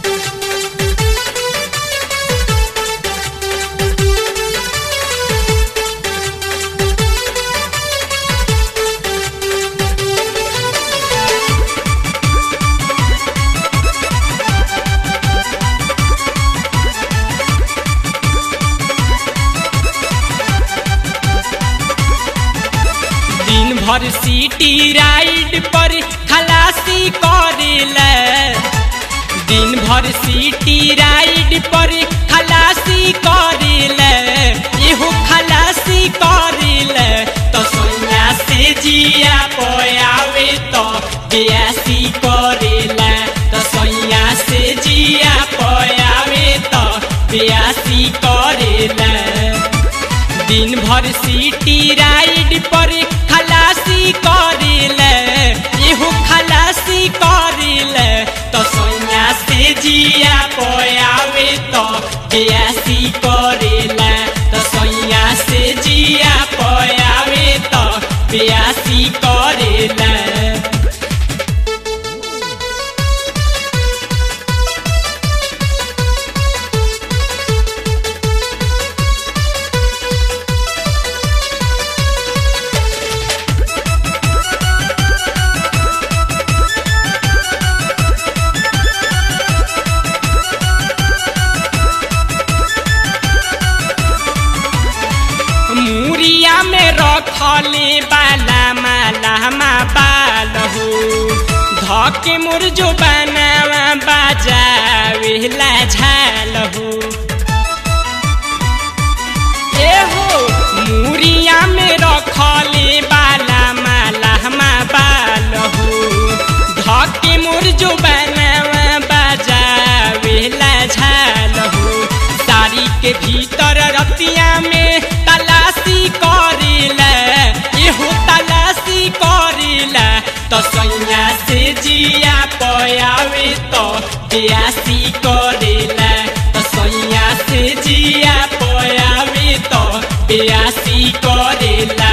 दिन भर city ride पर खलासी करेला दिन भर सिटी राइड पर खलासी करेला एहो खलासी करेला तो सोनिया से जिया पयावे तो बेयासी करेला तो सोनिया से जिया पयावे तो बेयासी करेला दिन भर सिटी राइड पर खलासी करेले एहो खलासी करेले तो सोनिया से जिया पयावे तो बेयासी करेला तो सोनिया से जिया पयावे तो बेयासी करेला मुरिया में रखले बाला माला मा बाल हो धके मोर जो बनावा बाजावेला झाल हो ए हो मुरिया में रखले बाला माला मा बाल हो धके मोर जो बनावा बाजावेला झाल हो साड़ी के भीतर रतिया में तलाशी करेला एहो तलाशी करेला तो सैया से जिया पयावे तो बेयासी करेला तो सैया से जिया पयावे तो बेयासी करेला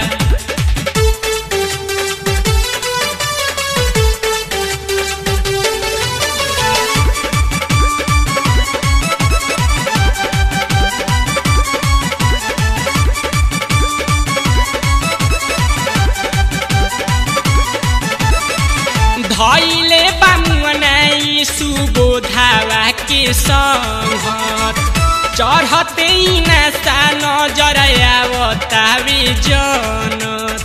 धैले बामुनाई सुबोधावा के संगत चढ़ते नशा नजर आवतावे जनत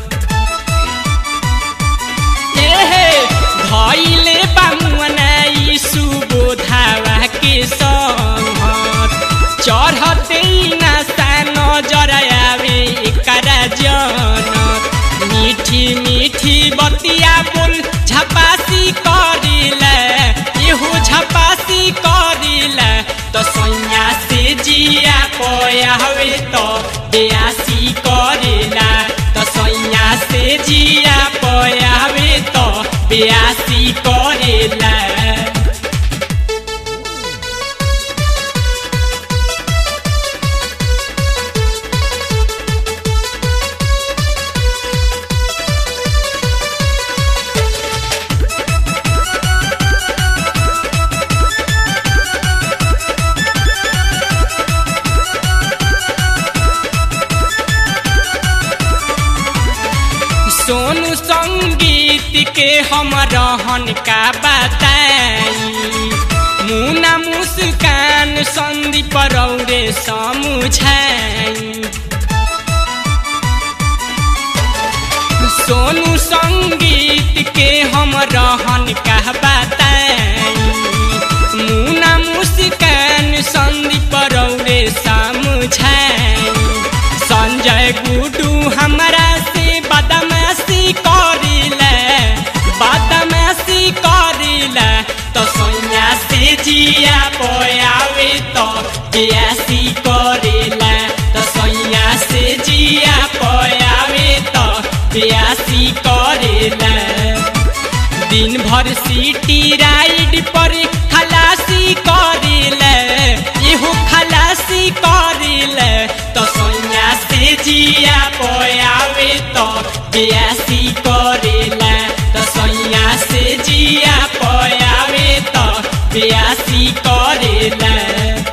एहे धैले बामुनाई सुबोधावा के संगत चढ़ते नशा नजर आवे एकरा जनत मीठी मीठी बतिया बोल झपासी करिले इहु झपासी करिले तो सैया से जिया पयावे तो बेयासी करिला तो सैया से जिया पयावे तो बेयासी करिला सोनू संगीत के हम रहन का बताई मुना मुस्कान संदीप रौरे समुझाई सोनू संगीत के हम रहन का बताई मुना मुस्कान संदीप रौरे समुझाई संजय गुडू हमरा से बदमाशी करिले बदमाशी करिले तो सैया से जिया पयावे तो बेयासी करिले तो सैया से जिया पयावे तो बेयासी करिले दिन भर सिटी राइड पर खलासी करिले इहो खलासी करिले तो सैया से जिया पयावे तो बेयासी करिले तो सैया से जिया पयावे तो बेयासी देला